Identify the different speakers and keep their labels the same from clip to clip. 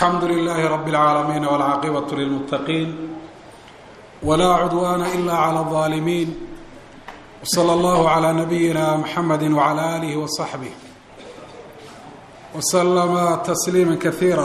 Speaker 1: alxamdu lilaahi rabi اlcaalamiin wاlcaaqibaة lilmuttaqiin wlaa cudwaana ila clى الظaalimiin wslى اllahu عlى nabiyina mxamedi wعlى alih وصaxbih wslama tasliima kaiira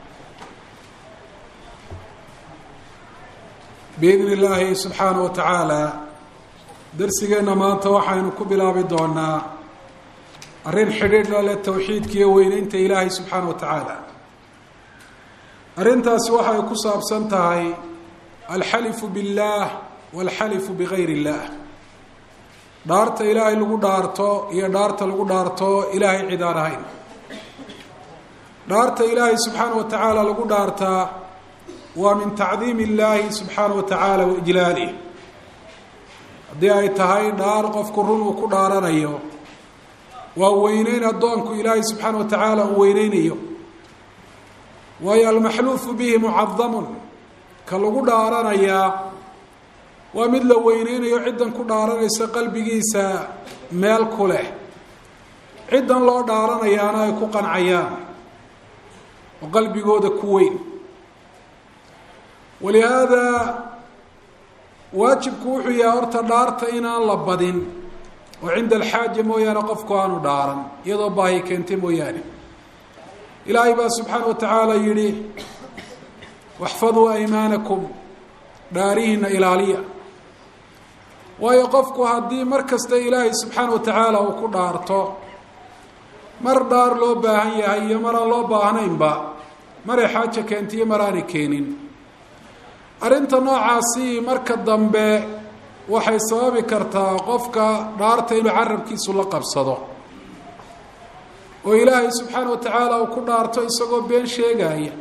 Speaker 1: biidni illaahi subxaanaه wa tacaala darsigeenna maanta waxaynu ku bilaabi doonaa arrin xidhiidh la leh towxiidkiiyo weyneynta ilaahay subxaana wa tacaala arrintaasi waxay ku saabsan tahay alxalifu biاllaah walxalifu bigayr اllah dhaarta ilaahay lagu dhaarto iyo dhaarta lagu dhaarto ilaahay cid aan ahayn dhaarta ilaahay subxaana wa tacaala lagu dhaartaa waa min tacdiim illaahi subxaana wa tacaala wa ijlaalih haddii ay tahay dhaar qofku run uu ku dhaaranayo waa weyneyn addoonku ilaahay subxaana wa tacaala uu weyneynayo waayo almaxluufu bihi mucadamun ka lagu dhaaranayaa waa mid la weyneynayo ciddan ku dhaaranaysa qalbigiisa meel ku leh ciddan loo dhaaranayaana ay ku qancayaan oo qalbigooda ku weyn walihaada waajibku wuxuu yahay horta dhaarta inaan la badin oo cinda alxaaja mooyaane qofku aanu dhaaran iyadoo baahi keentay mooyaane ilaahay baa subxaana wa tacaala yidhi waxfaduu aymaanakum dhaarihiina ilaaliya waayo qofku haddii mar kasta ilaahay subxaana wa tacaala uu ku dhaarto mar dhaar loo baahan yahay iyo mar aan loo baahnaynba maray xaaja keentay iyo mar aanay keenin arrinta noocaasi marka dambe waxay sababi kartaa qofka dhaarta inuu carabkiisu la qabsado oo ilaahay subxaana wa tacaala uu ku dhaarto isagoo been sheegaya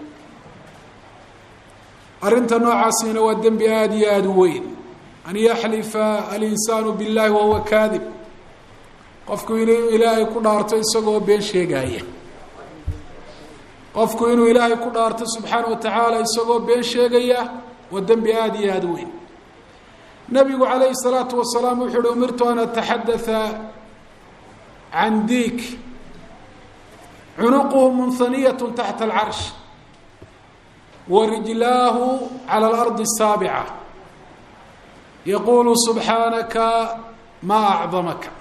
Speaker 1: arrinta noocaasina waa dembi aada iyo aada u weyn an yaxlifa alinsaanu biاllahi wahuwa kaadib qofku inuu ilaahay ku dhaarto isagoo been sheegaya qofku inuu ilaahay ku dhaarto subxaana wa tacaala isagoo been sheegaya waa dembi aada iyo aada u weyn nabigu calayhi الsalaatu wasalaam wuxu uhi umirtu an ataxadaa can diik cunuquhu munhaniyat taxta alcarsh wa rijlaahu calى اlardi الsaabica yaquulu subxaanaka maa acdamaka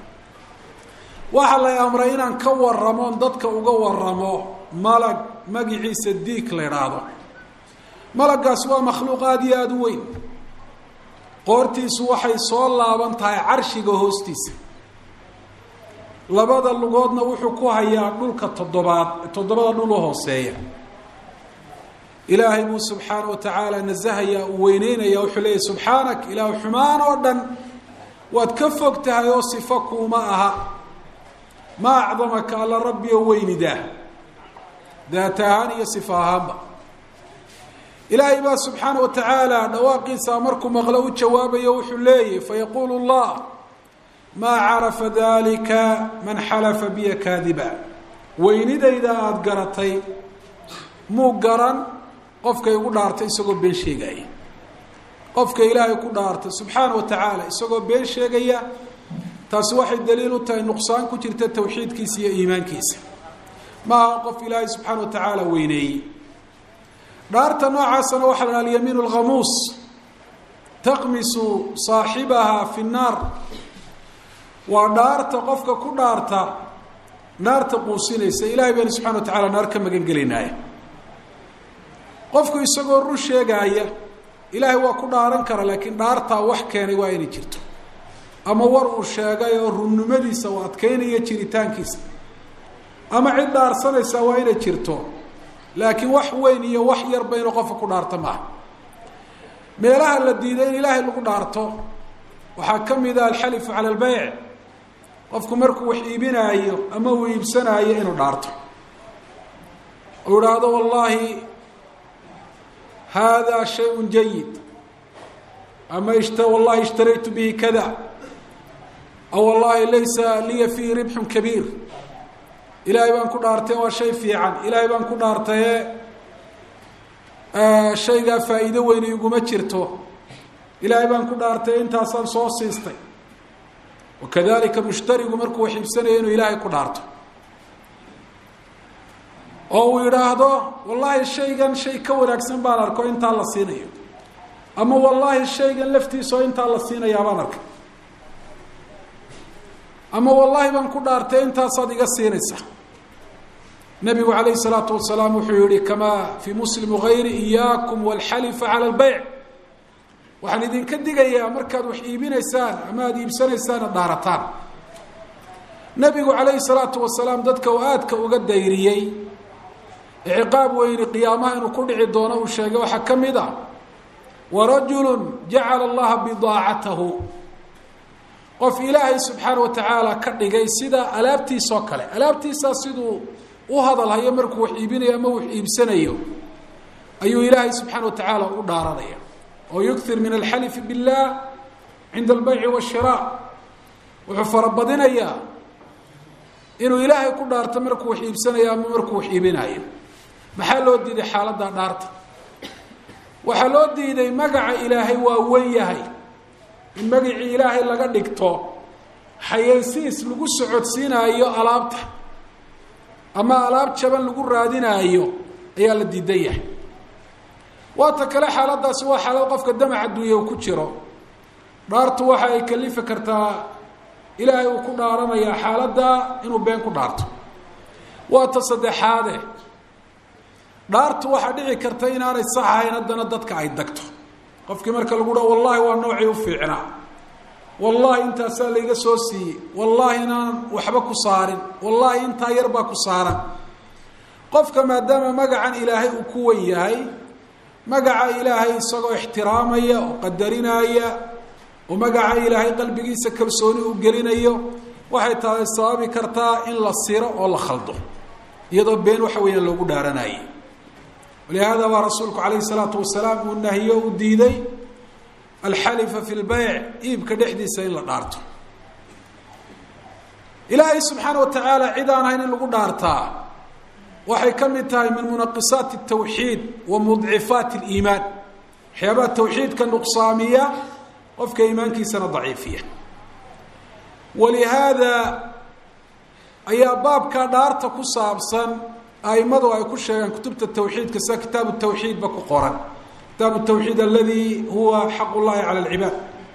Speaker 1: waxaa lay amray inaan ka waramoon dadka uga waramo malag magiciisa diik la idhaahdo malagaas waa makhluuq aada iyo aada u weyn qoortiisu waxay soo laaban tahay carshiga hoostiisa labada lugoodna wuxuu ku hayaa dhulka toddobaad toddobada dhul u hooseeya ilaahay buu subxaana wa tacaala nasahaya uu weyneynaya wuxuu leeyahy subxaanak ilaah xumaan oo dhan waad ka fog tahay oo sifo kuuma aha ma acdamaka alla rabbi oo weynidaa daat ahaan iyo sifa ahaanba ilaahay baa subxaana wa tacaala dhawaaqiisa markuu maqlo u jawaabayo wuxuu leeyahy fayaquulu llah maa carafa dalika man xalafa biya kaadiba weynidayda aada garatay muu garan qofkay ugu dhaartay isagoo been sheegaya qofka ilaahay ku dhaartay subxaana wa tacaala isagoo been sheegaya taasi waxay daliil u tahay nuqsaan ku jirta tawxiidkiisa iyo iimaankiisa maaha qof ilaahay subxaana wa tacaala weyneeyey dhaarta noocaasana waxaa la alyamiin اlkhamuus taqmisu saaxibaha fi الnaar waa dhaarta qofka ku dhaarta naarta quusinaysa ilahay baynu subxana wa tacala naar ka magan gelinaaya qofku isagoo run sheegaaya ilaahay waa ku dhaaran kara laakiin dhaartaa wax keenay waa inay jirto ama war uu sheegay oo runnimadiisa uu adkeynaya jiritaankiisa ama cid dhaarsanaysa waa inay jirto laakiin wax weyn iyo wax yarba inuu qofka ku dhaarto maaha meelaha la diiday in ilaahay lagu dhaarto waxaa ka mid a alxalifu cala albeyc qofku markuu wax iibinaayo ama uu iibsanaayo inuu dhaarto uu idhaahdo wallahi hada shayء jayid ama wallahi ishtaraytu bihi kada aw wallahi laysa liya fiihi ribxu kabiir ilaahay baan ku dhaartay waa shay fiican ilaahay baan ku dhaartaye shaygaa faa'iido weyne iguma jirto ilaahay baan ku dhaartay intaasaan soo siistay wakadalika mushtarigu markuu wax iibsanayo inuu ilaahay ku dhaarto oo uu yidhaahdo wallaahi shaygan shay ka wanaagsan baan arko intaa la siinayo ama wallaahi shaygan laftiisao intaa la siinayaa baan arkay ama wallaahi baan ku dhaartay intaasaad iga siinaysa nabigu calayhi salaatu wasalaam wuxuu yihi kamaa fii muslim gayri iyaakum walxalifa cala lbeyc waxaan idinka digayaa markaad wax iibinaysaan ama aada iibsanaysaan ad dhaarataan nabigu calayhi salaatu wasalaam dadka uu aadka uga dayriyey ciqaab weyni qiyaamaha inuu ku dhici doono uu sheegay waxaa ka mid a warajulu jacala allaha bidaacatahu qof ilaahay subxaana wa tacaala ka dhigay sida alaabtiisoo kale alaabtiisaa siduu u hadalhayo markuu wax iibinayo ama wax iibsanayo ayuu ilaahay subxaana wa tacaala u dhaaranaya oo yukthir min alxalifi billah cinda albeyci washiraac wuxuu farabadinayaa inuu ilaahay ku dhaarto markuu wax iibsanayo ama markuu wax iibinayo maxaa loo diiday xaaladda dhaarta waxaa loo diiday magaca ilaahay waa wen yahay in magacii ilaahay laga dhigto xayeysiis lagu socodsiinaayo alaabta ama alaab jaban lagu raadinaayo ayaa la diidan yahay waata kale xaaladaasi waa xaalad qofka damac adduunya uu ku jiro dhaartu waxa ay kalifi kartaa ilaahay uu ku dhaaranayaa xaaladda inuu been ku dhaarto waa ta saddexaade dhaartu waxaa dhici karta inaanay sax ahayn haddana dadka ay dagto qofkii marka lagu dhaho wallahi waa noocii u fiicnaa wallahi intaasaa layga soo siiyey wallahi inaan waxba ku saarin wallahi intaa yar baa ku saaran qofka maadaama magacan ilaahay uu ku wen yahay magaca ilaahay isagoo ixtiraamaya oo qadarinaya oo magaca ilaahay qalbigiisa kalsooni u gelinayo waxay tahay sababi kartaa in la siro oo la khaldo iyadoo been waxa weeyaan loogu dhaaranayay walihaada baa rasuulku calayhi salaatu wasalaam uu nahiyo u diiday alxalifa fi lbeyc iibka dhexdiisa in la dhaarto ilaahay subxaana wa tacaala cid aan ahayn in lagu dhaartaa waxay ka mid tahay min munaqisaati الtawxiid wa mudcifaati اliimaan waxyaabaha tawxiidka nuqsaamiya qofka iimaankiisana daciifiya walihaada ayaa baabka dhaarta ku saabsan aimadu ay ku sheegaan kutubta tawxiidka sida kitaabu tawxiid ba ku qoran kitaabu tawxiid aladi huwa xaq llahi cala اlcibaad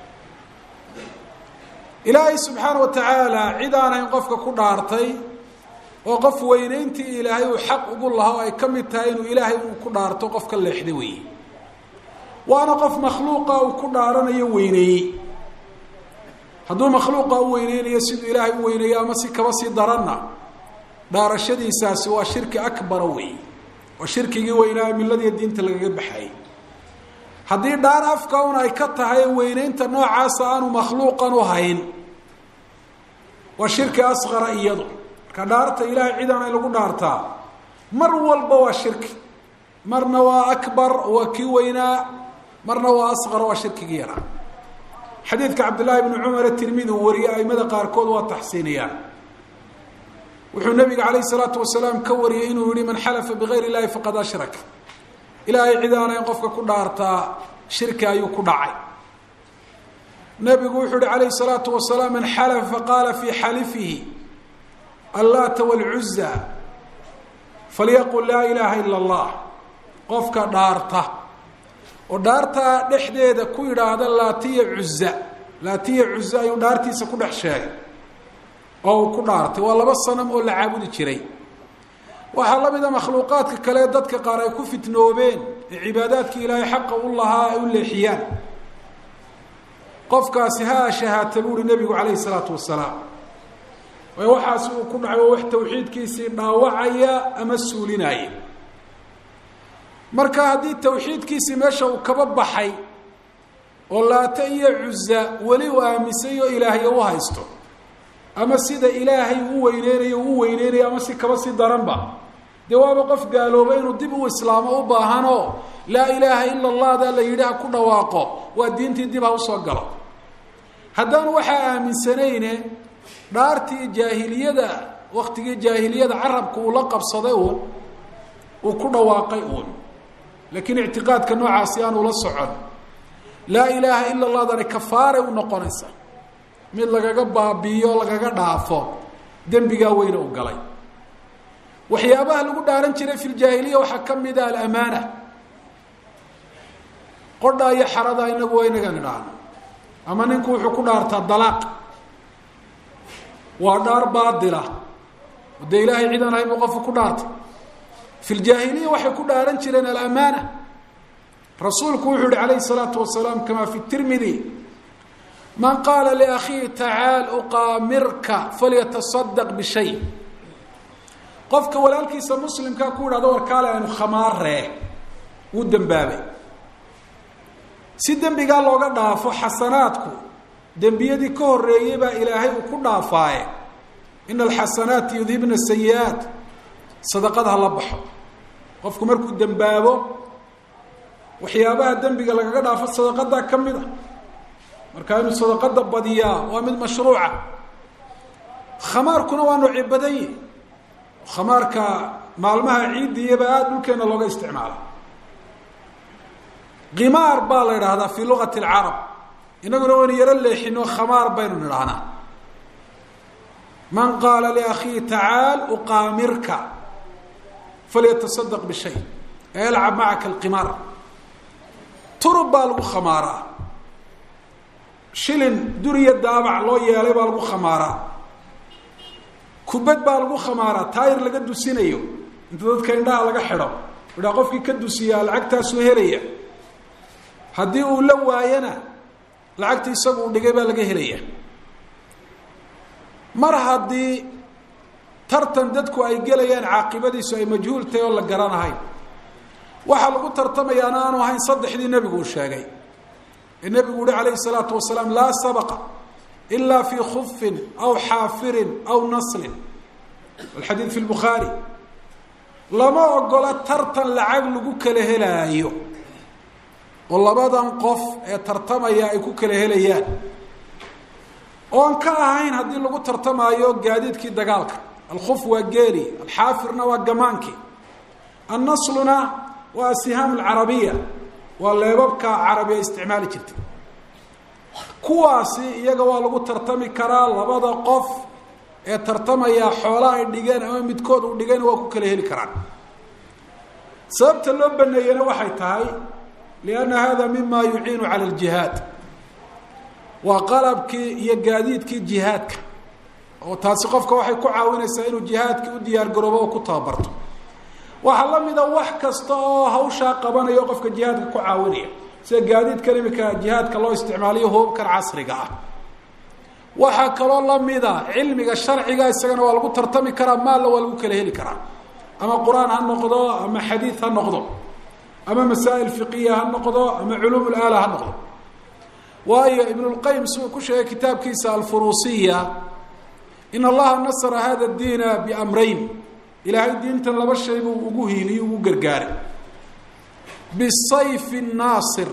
Speaker 1: ilaahay subxaana wa tacaala cid aan ahayn qofka ku dhaartay oo qof weyneyntii ilaahay uu xaq ugu lahaa ay ka mid tahay inuu ilaahay uu ku dhaarto qofka leexda weeye waana qof makhluuqa uu ku dhaaranayo weyneeyey hadduu makhluuqa u weyneynayo siduu ilaahay u weyneeyo ama si kaba sii daranna dhaarashadiisaasi waa shirki akbara weeye waa shirkigii weynaa miladiiyo diinta lagaga baxayay haddii dhaar afka un ay ka tahay weyneynta noocaasa aanu makhluuqan u hayn waa shirki asqara iyadu marka dhaarta ilaahay cid aanay lagu dhaartaa mar walba waa shirki marna waa akbar waa kii weynaa marna waa asqar waa shirkigii yaraa xadiidka cabdillaahi bni cumar tirmidi uu wariyey aimada qaarkood waa taxsiiniyaan wuxuu nabiga calayh salaatu wasalaam ka wariyey inuu yihi man xalafa bigayr illahi faqad ashrak ilaahay cid aanayn qofka ku dhaartaa shirki ayuu ku dhacay nabigu wuxuu yihi calayh salaatu wasalaam man xalafa faqaala fii xalifihi allaata wاlcuza falyaqul laa ilaaha ila اllah qofka dhaarta oo dhaartaa dhexdeeda ku yidhaahda laatiya cuza laatiya cuza ayuu dhaartiisa ku dhex sheegay oo uu ku dhaartay waa laba sanam oo la caabudi jiray waxaa la mida makhluuqaadka kale dadka qaar ay ku fitnoobeen ee cibaadaadkii ilaahay xaqa u lahaa ay u leexiyaan qofkaasi ha shahaata bu uhi nebigu calayhi salaatu wasalaam waayo waxaasi uu ku dhacay waa wax tawxiidkiisii dhaawacaya ama suulinaya marka haddii tawxiidkiisii meesha uu kaba baxay oo laata iyo cuza weli uu aaminsan oo ilaahyo u haysto ama sida ilaahay u weyneynayo u weyneynayo ama si kaba si daranba dee waaba qof gaalooba inuu dib u islaamo u baahanoo laa ilaaha ila allahda la yidhi ha ku dhawaaqo waa diintii dib ha usoo galo haddaan waxaa aaminsanayne dhaartii jaahiliyada waktigii jaahiliyada carabka uu la qabsaday uun uu ku dhawaaqay uun laakiin ictiqaadka noocaasi aan ula socon laa ilaaha ila allahdani kafaaray u noqonaysa mid lagaga baabiiyo lagaga dhaafo dembigaa weyne u galay waxyaabaha lagu dhaaran jiray fi ljaahiliya waxaa ka mid a alamaana qodha iyo xarada inagu waa inaga nidhaahno ama ninku wuxuu ku dhaartaa dalaaq waa dhaar baadila oo dee ilaahay cid aan ahayn buu qofku ku dhaartay fi ljaahiliya waxay ku dhaaran jireen alamaana rasuulku wuxuu yihi calayhi الsalaatu wasalaam kama fi tirmidi man qaala liakhiihi tacaal uqaamirka falyatasadaq bishay qofka walaalkiisa muslimkaa ku idhahdo warkaale aynu khamaaree wuu dembaabay si dembigaa looga dhaafo xasanaadku dembiyadii ka horeeyey baa ilaahay uu ku dhaafaaye ina alxasanaati yudhibna sayi-aat sadaqada ha la baxo qofku markuu dembaabo waxyaabaha dembiga lagaga dhaafo sadaqadaa ka mid a markaa inuu sadaqada badiyaa waa mid mashruuca khamaarkuna waa noocyo badan yihi khamaarka maalmaha ciidiyaba aada dhulkeena looga isticmaala kimaar baa la idhaahdaa fii luqati alcarab inaguna waynu yaro leexino khamaar baynu nidhahnaa man qaala liakhiihi tacaal uqaamirka falyatasadaq bishay yalcab macaka alqimaar turub baa lagu khamaaraa shilin duriya daabac loo yeelay baa lagu khamaaraa kubad baa lagu khamaaraa taayir laga dusinayo inta dadka indhaha laga xidho idhaa qofkii ka dusiyaa lacagtaasuu helaya haddii uu la waayana lacagta isagu uu dhigay baa laga helaya mar haddii tartan dadku ay gelayaan caaqibadiisu ay majhuul tahay oo la garanahayn waxaa lagu tartamayaana aanu ahayn saddexdii nebigu uu sheegay ee nebigu uhi calayhi salaatu wasalaam laa sabaqa ila fi khufin aw xaafirin aw naslin alxadiid fi lbukhaari lama ogola tartan lacag lagu kala helaayo oo labadan qof ee tartamaya ay ku kala helayaan oon ka ahayn haddii lagu tartamaayo gaadiidkii dagaalka alkhuf waa geeli alxaafirna waa gamaankii annasluna waa asihaam alcarabiya waa leebabka carabiya isticmaali jirtay kuwaasi iyaga waa lagu tartami karaa labada qof ee tartamaya xoolaha ay dhigeen ama midkood uu dhigeen waa ku kala heli karaan sababta loo baneeyena waxay tahay lianna hada mima yuciinu cala aljihaad waa qalabkii iyo gaadiidkii jihaadka oo taasi qofka waxay ku caawinaysaa inuu jihaadkii u diyaar garoobo oo ku tababarto waxaa la mida wax kasta oo hawshaa qabanaya o qofka jihaadka ku caawinaya sida gaadiidkan imika jihaadka loo isticmaaliyo hubabkan casriga ah waxaa kaloo lamida cilmiga sharciga isagana waa lagu tartami karaa maalla waa lagu kala heli karaa ama qur-aan ha noqdo ama xadiid ha noqdo ama masaa'il fiqiya ha noqdo ama culuum laala ha noqdo waayo ibn lqayim siduu ku sheegay kitaabkiisa alfuruusiya in allaha nasra hada diina biamrayn ilaahay diintan laba shay buu ugu hiiliye ugu gargaaray bisayfi naasir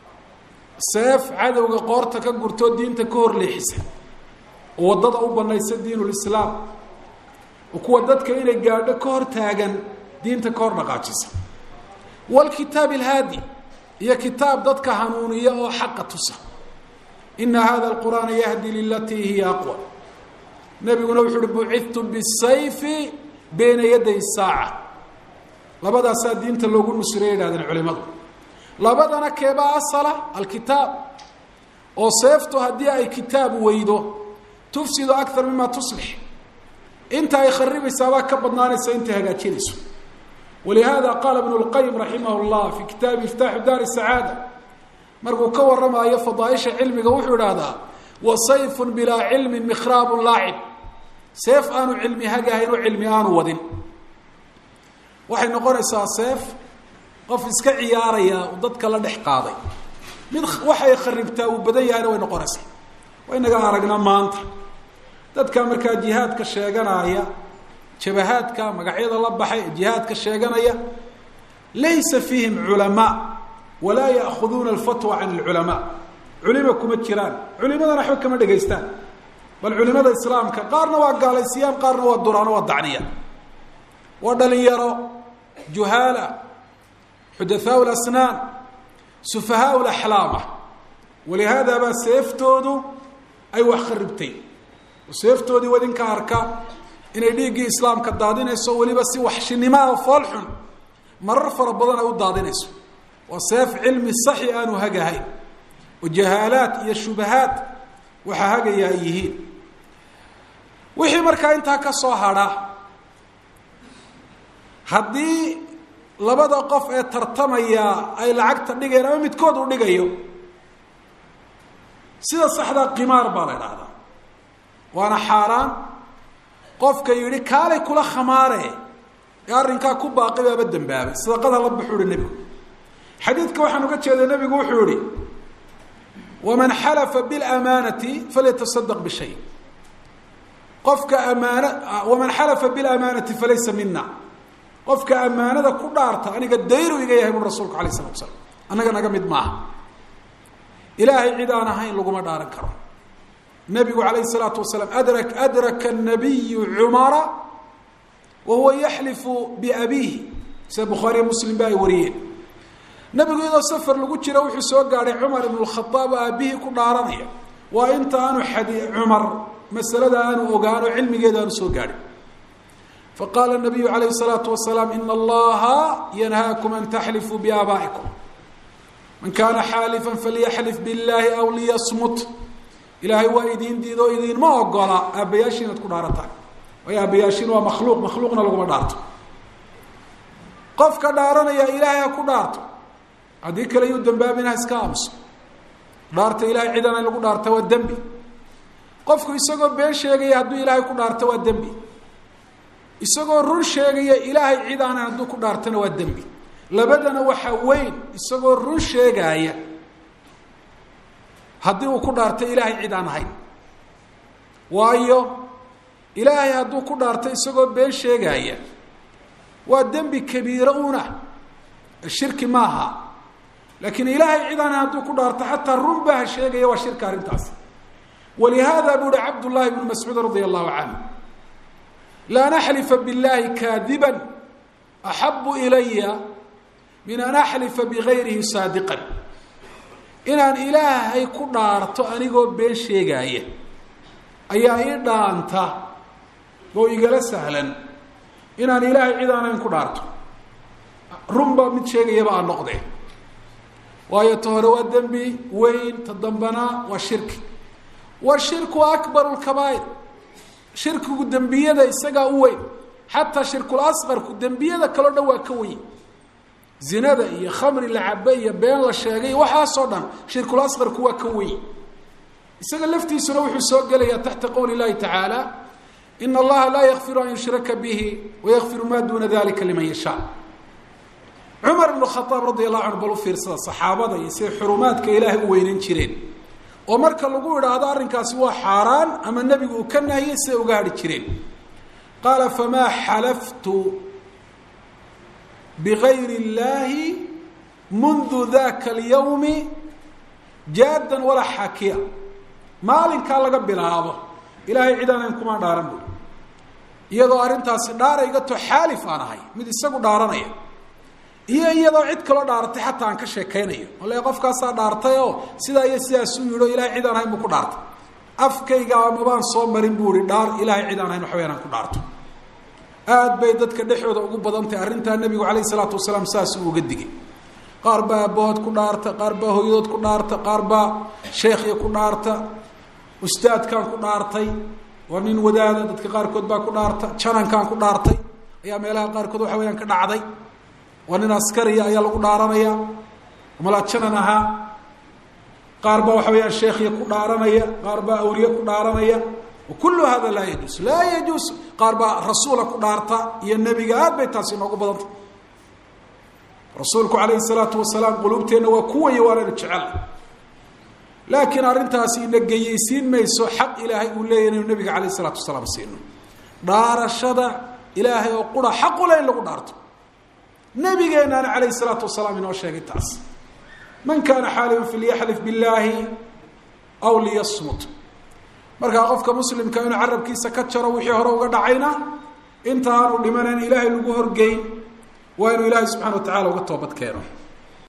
Speaker 1: seef cadowga qoorta ka gurtoo diinta ka hor leexisa oo waddada u banaysa diin lislaam oo kuwa dadka inay gaadho ka hor taagan diinta ka hor dhaqaajisa wlkitaab alhaadi iyo kitaab dadka hanuuniya oo xaqa tusa ina hada alqur'aana yahdi lilatii hiya aqwa nabiguna wuxu uhi bucidtu bisayfi beyna yaday saaca labadaasaa diinta loogu nusreya yidhahdeen culimadu labadana keebaa asala alkitaab oo seeftu haddii ay kitaab weydo tufsidu akar mima tuslix inta ay kharibaysaabaa ka badnaanaysa intay hagaajinayso walihaada qaala ibnu lqayim raximah llah fi kitaabi iftaaxu daari sacaada markuu ka warramaayo fadaaisha cilmiga wuxuu idhaahdaa wa sayfun bilaa cilmin mikhraabun laacib seef aanu cilmi hagahayn oo cilmi aanu wadin waxay noqonaysaa seef qof iska ciyaaraya uu dadka la dhex qaaday mid waxay kharibtaa uu badan yahayna way noqonaysaa waynaga aragnaa maanta dadka markaa jihaadka sheeganaya jabahaadka magacyada la baxay ee jihaadka sheeganaya laysa fiihim culamaa walaa ya'khuduuna alfatwa can alculamaa culima kuma jiraan culimadana waxba kama dhegaystaan bal culimada islaamka qaarna waa gaalaysiyaan qaarna waa duraano waa dacniya waa dhalinyaro juhaala xudathaau lasnaan sufahaau laxlaama walihaada baa seeftoodu ay wax kharibtay oo seeftoodii wadinka arka inay dhiiggii islaamka daadinayso weliba si waxshinimaha foolxun marar fara badan ay u daadinayso waa seef cilmi saxi aanu hagahayn oo jahaalaad iyo shubahaad waxaa hagaya ay yihiin wixii markaa intaa ka soo hadha haddii labada qof ee tartamaya ay lacagta dhigayaan ama midkood uu dhigayo sida saxdaa qimaar baa la idhaahdaa waana xaaraan qofka yidhi kaalay kula khamaare ee arrinkaa ku baaqi baaba dembaabay sadaqada la baxuu ihi nebigu xadiidka waxaan uga jeeday nebigu wuxuu yihi waman xalafa biاlamaanati falyatasadaq bishay qofka amaana waman xalafa biاlamaanati falaysa mina qofka ammaanada ku dhaarta aniga dayru iga yahay bui rasulku alayh isalatu slam annaga naga mid maaha ilaahay cid aan ahayn laguma dhaaran karo nabigu alayh الsalaatu wasalaam adra adraka الnabiyu cumara wa huwa yaxlifu biabiihi sida bukhaariya muslim ba ay wariyeen nabigu iyadoo safar lagu jira wuxuu soo gaadhay cumar ibn اkhaaab oo aabihii ku dhaaranaya waa inta aanu xadi cumar masalada aanu ogaano cilmigeeda aanu soo gaadhin faqaala nabiyu alayh الsalaatu wasalaam ina allaha yanhaakum an taxlifuu biaabaa'ikum man kaana xaalifan falyaxlif biاllahi aw liyasmut ilaahay waa idiin diido o idiinma ogola aabbayaashin inaad ku dhaarataan waayo aabbayaashin waa makhluuq makhluuqna laguma dhaarto qofka dhaaranaya ilaahay ha ku dhaarto haddii kale yuu dambaabin ha iska aamuso dhaarta ilahay cidana in lagu dhaarta waa dembi qofku isagoo been sheegaya hadduu ilaahay ku dhaarto waa dembi isagoo run sheegaya ilaahay cid aanan hadduu ku dhaartana waa dembi labadana waxa weyn isagoo run sheegaaya haddii uu ku dhaarto ilaahay cid aan ahayn waayo ilaahay hadduu ku dhaarto isagoo been sheegaaya waa dembi kabiiro una shirki maaha laakiin ilaahay cid aan hadduu ku dhaarto xataa run baa ha sheegaya waa shirka arrintaasi walihaada buu uhi cabdullaahi bnu mascuud radia allahu canhu lan axlifa biاllahi kaadiba axabu ilaya min an axlifa bigayrihi saadiqan inaan ilaahay ku dhaarto anigoo been sheegaaya ayaa ii dhaanta oo igala sahlan inaan ilaahay cid aanayn ku dhaarto runba mid sheegayaba aan noqde waayo ta hore waa dembi weyn ta dambana waa shirki washirku akbaru lkabaa'ir shirkigu dembiyada isagaa u weyn xataa shirkul asqarku dembiyada kaleo dhan waa ka weyn zinada iyo khamri la cabe iyo been la sheegay waxaasoo dhan shirkul asqarku waa ka weyn isaga laftiisuna wuxuu soo gelayaa taxta qowli llahi tacaala ina allaha laa yakfiru an yushraka bihi wayakfiru ma duna dalika liman yashaa cumar ibnu khaaab radi allahu canhu bal u fiirsada saxaabada iyo siday xurumaadka ilaahay u weynan jireen oo marka lagu idhaahdo arrinkaasi waa xaaraan ama nebigu uu ka nahiyey siday uga hadhi jireen qaala famaa xalaftu bigayri اllahi mundu daka اlyawmi jaadan walaa xaakiya maalinkaa laga bilaabo ilaahay cid aanayn kuma dhaaran buy iyadoo arrintaasi dhaaraygato xaalif aan ahay mid isagu dhaaranaya iyo iyadoo cid kaloo dhaaratay xataa aan ka sheekaynayo ole qofkaasaa dhaartay oo sidaa iyo sidaasuu yidhi o ilahay cid aan ahayn buu ku dhaartay afkayga amabaan soo marin buu ihi dhaar ilaahay cid aan ahayn waxa wayaan aan ku dhaarto aad bay dadka dhexooda ugu badan tahay arrintaa nebigu calayh isalaatu wasalaam saas uu uga digay qaar baa abbahood ku dhaarta qaar baa hooyadood ku dhaarta qaar baa sheekhya ku dhaarta ustaadkaan ku dhaartay waa nin wadaada dadka qaarkood baa ku dhaarta janankaan ku dhaartay ayaa meelaha qaarkood waxa weyaan ka dhacday waa nin askariya ayaa lagu dhaaranaya malaa janan ahaa qaar baa waxa weyaan sheekhya ku dhaaranaya qaar baa awliye ku dhaaranaya kullu hada laa yajuus laa yajuus qaar baa rasuula ku dhaarta iyo nebiga aad bay taasi inoogu badanta rasuulku calayhi salaatu wasalaam quluubteenna waa kuwaya waanaynu jecel laakiin arrintaasi ina geyeysiin mayso xaq ilaahay uu leeyahy inaynu nabiga calayh isalaatu wasalaam siino dhaarashada ilaahay oo qura xaqule in lagu dhaarto nabigeennaana calayhi salaatu wasalaam inoo sheegay taas man kaana xaalifan falyaxlif billaahi aw liyasmut markaa qofka muslimka inuu carabkiisa ka jaro wixii hore uga dhacayna inta aanu dhimanayn ilaahay lagu horgeyn waa inuu ilaahay subxana wa tacala uga toobad keeno